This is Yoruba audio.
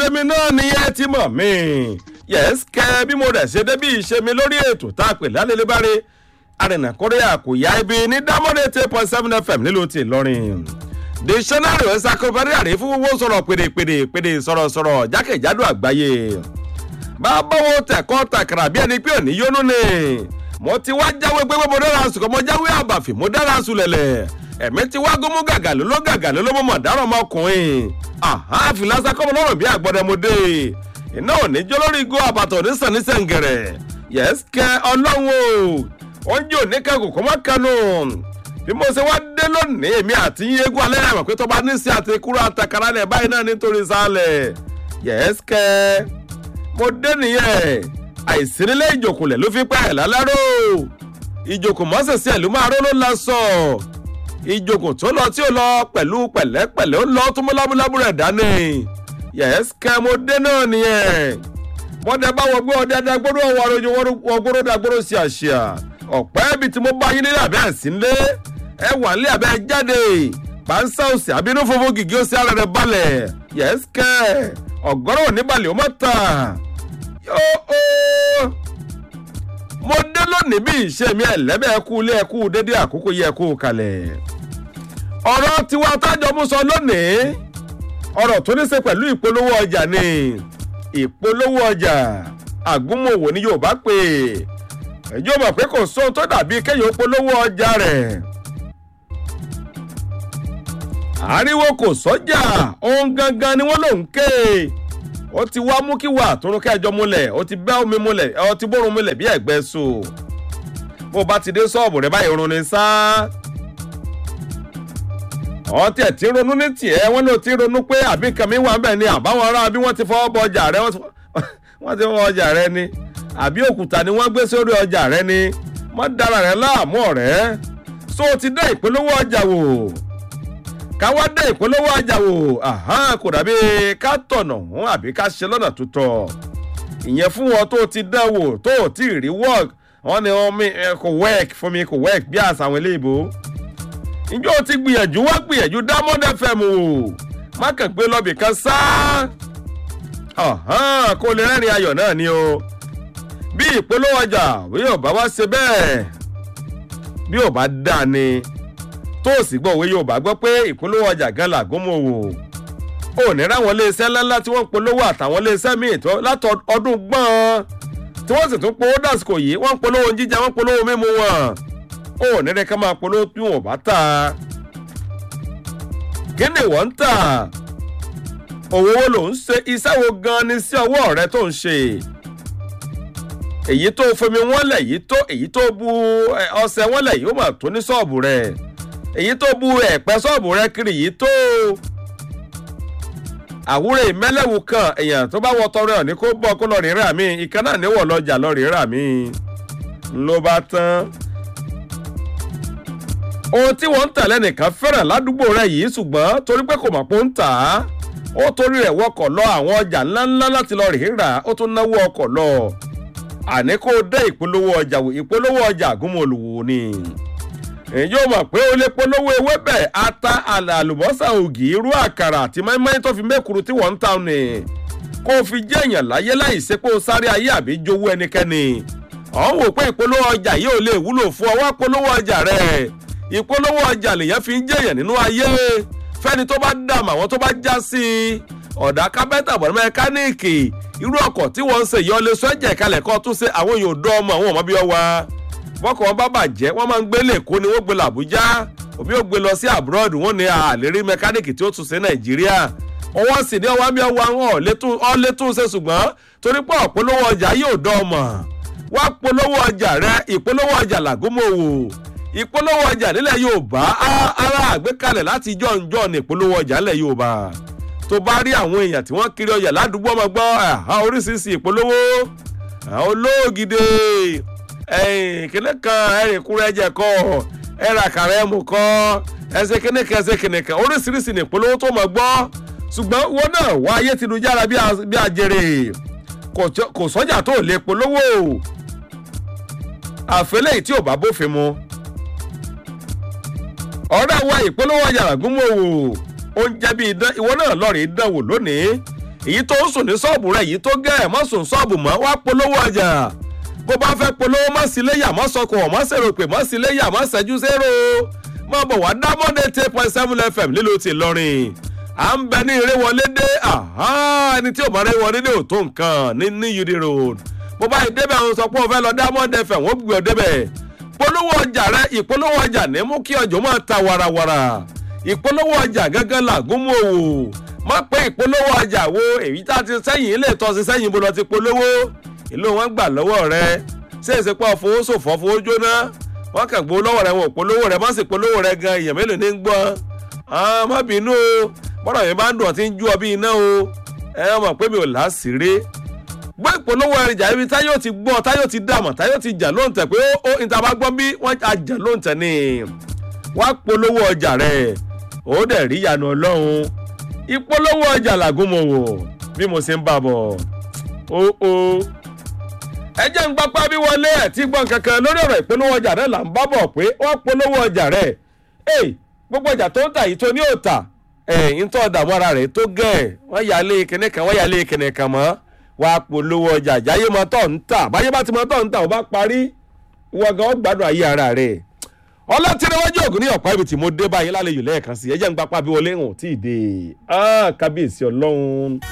ṣe mi náà nìyẹn ti mọ̀ mí yẹ́s kẹ́ bí mo rẹ̀ ṣe débí ìṣe mi lórí ètò tá a pè lálẹ́lẹ́ bá rí arìnà kórìíà kò yá ibi ní dámọ́dé eight point seven fm nílùú ti ìlọrin dictionary encyclopedia rèé fún wọ́n sọ̀rọ̀ pèdèpèdè pèdè sọ̀rọ̀sọ̀rọ̀ jákèjádò àgbáyé bàbá wo tẹ̀kọ́ tàkàrà bí ẹni pé òní yónú ni mo ti wá jáwé pé mo dára sùn kọ́ mo jáwé àbàfì mo dára sùn lẹ̀lẹ̀ ẹ̀mí ti wá gómú gàgàlú ló gàgàlú ló mọ̀ dáràn ọmọkùnrin àfìlásá kọ́mọ lọ́rùn bí àgbọ̀dẹ̀mọdé iná òní jó lórí igbó àbàtọ̀ onísàn ní sẹ̀ǹgẹ̀rẹ̀ yẹ́sìkẹ́ ọlọ́run o oúnjẹ òní kẹ́kọ̀ọ́ kọ́ mọ́ kánú bí mo ṣe wá dé lónìí èmi àti yéégún alẹ́ àmọ̀ pé tó bá ní sí àti kúrò àtàkàrà lẹ̀ báyìí náà nítorí sálẹ̀ yẹ́sìkẹ́ mo dé nìyẹn àìsínílẹ̀ ìjòkùnlẹ̀ ló fi pẹ́ ẹ̀ lálárò ìjòkùn mọ́sẹ̀sẹ̀ ló máa ró ló la sọ ìjòkùn tó lọ tí ó lọ pẹ̀lú pẹ̀lẹ́pẹ̀lẹ́ ó lọ tó mú lábúlábú rẹ̀ dání yẹ́sìkẹ́ mo dé náà nìyẹn bọ́dẹ bá wọ gbé ọdẹ dagbóró ọwọ́ arojú wọgbóró dagbóró sí àṣìá ọ̀pẹ́ ibi tí mo bá yín nílé àbẹ́ àsínlé ẹ wà nílé àbẹ́ jáde pàǹsá òsì àbínú fòfò gìgí ó sí ara rẹ̀ balẹ̀ yẹ́sìkẹ́ ọ̀gọ́rọ̀ oníbalẹ̀ ó mọ̀ tàn yóò mo dé lónìí bí ìṣe mi ẹ̀lẹ́bẹ̀ ẹ̀kú ilé ẹ̀kú dédé àkókò yẹ ẹ̀kú kalẹ̀ ọ̀rọ̀ tiwa tájọ mú sọ lónìí ọ̀rọ̀ tó ní ṣe pẹ̀lú ìpolówó ọjà ni ìpolówó ọjà àgúnmòwò ni yóò bá pè ẹjọ́ mọ̀ pé kò sóhun tó dàbí kéèyàn polówó ọjà rẹ̀ àríwó kò sọ́jà ohun gangan ni wọ́n lòún ké ó ti wá mú kí wà tó ń kẹjọ múlẹ̀ ó ti bẹ́ omi múlẹ̀ ó ti bórun múlẹ̀ bí ẹ̀gbẹ́ so bó bá ti dé sọ́ọ̀bù rẹ̀ báyìí run ni sá ọtí ẹ̀ tí ronú ní tiẹ̀ wọ́n ló ti ronú pé àbí nǹkan mi wà bẹ́ẹ̀ ni àbáwọn ará bí wọ́n ti fọwọ́ bọ ọjà rẹ wọ́n ti fọwọ́ ọjà rẹ ni àbí òkúta ni wọ́n gbé sórí ọjà rẹ ni wọ́n dára rẹ láàmú ọ̀rẹ́ so ti dá ìpolówó ọjà wò káwá dá ìpolówó ọjà wò kò dàbí ká tọ̀nà hún àbí ká ṣe lọ́nà tó tọ̀ ìyẹn fún wọn tó ti dán wò tó ò tí ì rí work wọn ni wọn mi kò work fún mi kò work bí àṣà àwọn eléèbó njẹ́ o ti gbìyànjú wá gbìyànjú diamond fm o má kàn gbé lọ́bì kan sá kó lè rẹ́rìn ayọ̀ náà ni o bí ìpolówó ọjà bí yóò bá wá ṣe bẹ́ẹ̀ bí yóò bá dá ni tó o sì gbọ́ òwe yóò bá gbọ́ pé ìpolówó ọjà gan làgúnmọ̀ wò ò ní ráwọn iléeṣẹ́ ńláńlá tí wọ́n ń polówó àtàwọn iléeṣẹ́ míì tó látọ̀ ọdún gbọ́n tí wọ́n sì tún polówó dàsìkò yìí wọ́n ń polówó jíjà wọ́n ń polówó mímu wọn ó nílẹ̀ ká máa polówó bí wọn ò bá tà kí ni wọ́n ń tà òwò wo ló ń ṣe iṣẹ́ wo gan ni sí ọwọ́ rẹ tó ń ṣe èyí tó fomi wọn lẹ̀ èyí tó èyí tó bu ọṣẹ wọn lẹ̀ yìí ó mà tó ní ṣọ́ọ̀bù rẹ èyí tó bu ẹ̀pẹ́ ṣọ́ọ̀bù rẹ kiri yìí tó àwúrẹ́ ìmẹ́lẹ́wù kan èèyàn tó bá wọ tọrẹ ọ̀ ní kó bọ́ kó lọ rí rà mí ìkan náà níwọ̀ lọ́jà lọ rí rà mí ló bá tán ohun tí wọ́n ń tà lẹ́nìkan fẹ́ràn ládùúgbò rẹ̀ yìí ṣùgbọ́n torí pé kò mọ̀ pé ó ń tà á ó torí rẹ̀ wọkọ̀ lọ àwọn ọjà ńláńlá láti lọ rìíra ó tún náwó ọkọ̀ lọ àní kó dé ìpolówó ọjà wò ìpolówó ọjà àgúnmọ̀lùwò ni èyí ò mọ̀ pé ó lè polówó ewébẹ̀ ata àlùbọ́sà ògì irú àkàrà àti mọ́ínmọ́ín tó fi mẹ́kuru tí wọ́n ń ta ni kó fi jẹ́ èèyàn láyé láì ṣe pé ó sáré ayé àbí jowó ẹnikẹ́ni ọ̀hún wò pé ìpolówó ọjà yìí ò lè wúlò fún ọwọ́ polówó ọjà rẹ̀ ìpolówó ọjà lèyàn fi ń jẹyàn nínú ayé fẹ́ni tó bá dààmú àwọn tó bá já sí i ọ̀dà kápẹ́ntà bọ̀dọ̀ mẹkáníìkì irú ọkọ̀ tí wọ́n ń ṣe yọ lé sọ ẹ̀jẹ̀ kalẹ̀ kan tún ṣe àwọn yóò dán ọmọ àwọn ọmọ bí ọ wá bọ́kọ̀ wọn bá bàjẹ́ wọ́n máa ń gbé lẹ́kọ́ ni wọ́n gbé lọ àbújá òbí ò gbé lọ sí abroad wọ́n ní àlérí mẹkáníìkì tí ó tún ṣe nàìjíríà ọwọ́ sì ní ọwọ́ bí ọwọ́ àwọn ọ̀lẹ́tún ṣe ṣùgbọ́n torí pé ọ̀pọ̀lọpọ̀ ọjà yóò dán ọmọ wá polówó ọjà rẹ ìpolówó ọjà làgúnmọ̀wò ìpolówó ọjà nílẹ̀ yorùbá ara àgbékalẹ̀ láti jọ̀ǹjọ̀ ní ìpolówó ọjà nílẹ̀ yorùbá tó bá rí àwọn èèyàn tí wọ́n kiri ọjà ládùúgbò ọmọ gbọ́ oríṣiríṣi ìpolówó olóògìdè kíní kan ẹ̀rìn kúrẹ́ ẹ̀jẹ̀ kọ́ ẹ̀rà àkàrà ẹ̀mú kọ́ ẹsẹ̀ kíní kan ẹsẹ̀ kíní kan oríṣiríṣi ní ìpolówó tó mọ̀ gbọ́ ṣùgbọ́n wọn náà wá ayé ti dùjára bí ajere kò sọ́jà tó lè polówó àfẹ́lẹ́ tí ò bá bófin mu ọ̀rẹ́ wa ìpolówó ọjà àgúnmọ̀wò oúnjẹ bíi idán ìwọ náà lọ́ọ̀rì dánwò lónìí èyí tó ń sùn ní ṣọ́ọ̀bù rẹ̀ èyí tó gẹ̀ ẹ̀ mọ́ sùn ṣọ́ọ̀bù mọ́ wá polówó ọjà bó bá fẹ́ polówó mọ́ sí léyà mọ́ sọkọ̀ mọ́ sèrò pé mọ́ sí léyà mọ́ sẹ́jú sérò mọ́ bọ̀ wá diamond eight point seven fm nílùú ti lọ́rin à ń bẹ ní ìrẹ́wọlé dé ẹni tí ò bá rẹ́wọlé dé ò tó nǹkan ní ní UD road bó bá débẹ̀ ń sọ pé o fẹ́ lọ diamond fm wọ́n gbé ọ débẹ̀ polówó ọjà rẹ ìpolówó ọjà ní mú kí ọjọ́ máa ta warawara ìpolówó ọjà gángan làgùn mú òwò má pé ìpolówó ọjà wo èyí tá a ti sẹ́yìn ilé ìtọ́sí sẹ́yìn bó lọ ti polówó ìlú wọn gbà lọ́wọ́ rẹ ṣé èsì pọ̀ fowó ṣòfò fowó jóná wọ́n kàn gbó lọ́wọ́ rẹ wọn ò polówó rẹ má sì polówó rẹ gan èèyàn mélòó ní ń gbọ́ má bínú o bọ́dọ̀ yẹn bá ń dùn ọtí ń jú ọ bí iná o ẹ mọ̀ pé mi ò láṣìírí gbọ́ ìpolówó ẹ̀rìjà ibi táyọ̀ ti gbọ́ táyọ̀ ti dàmọ̀ táyọ̀ ti jà lóǹtẹ̀ pé ó ìta bá gbọ́ bí wọ́n á jà lóǹtẹ̀ ni wá polówó ọjà rẹ̀ ó dẹ̀ rí ìyanu ọlọ́run ìpolówó ọjà làgùnmọ̀wò bí mo ṣe ń bà bọ̀ ó ó ẹ jẹ́ ń gbapá bí wọlé ẹ̀ tí gbọ́n kankan lórí ọ̀rọ̀ ìpolówó ọjà rẹ̀ là ń bá bọ̀ pé wọ́n polówó ọjà rẹ̀ ẹ̀ gbogbo ọjà tó ń tà yìí tó ní òòtà ẹ̀ ń tọ́ dààmú ara rẹ̀ tó gẹ̀ wọ́n yà lé kinní kan wọ́n yà lé kinní kan mọ́ wá polówó ọjà jáyé mọ́ tọ̀ ń tà báyé bá ti mọ́ tọ̀ ń tà ó bá parí wọ́n gan ó gbádùn ayé ara rẹ̀ ọlọ́tìrẹ́wájú ògùn ní ọ̀pá ibi tí mo dé báyìí lálejò lẹ́ẹ̀kan sí ẹ jẹ́ ń gbapá bí wọlé hàn tí ì dé kábíyèsí ọlọ́run.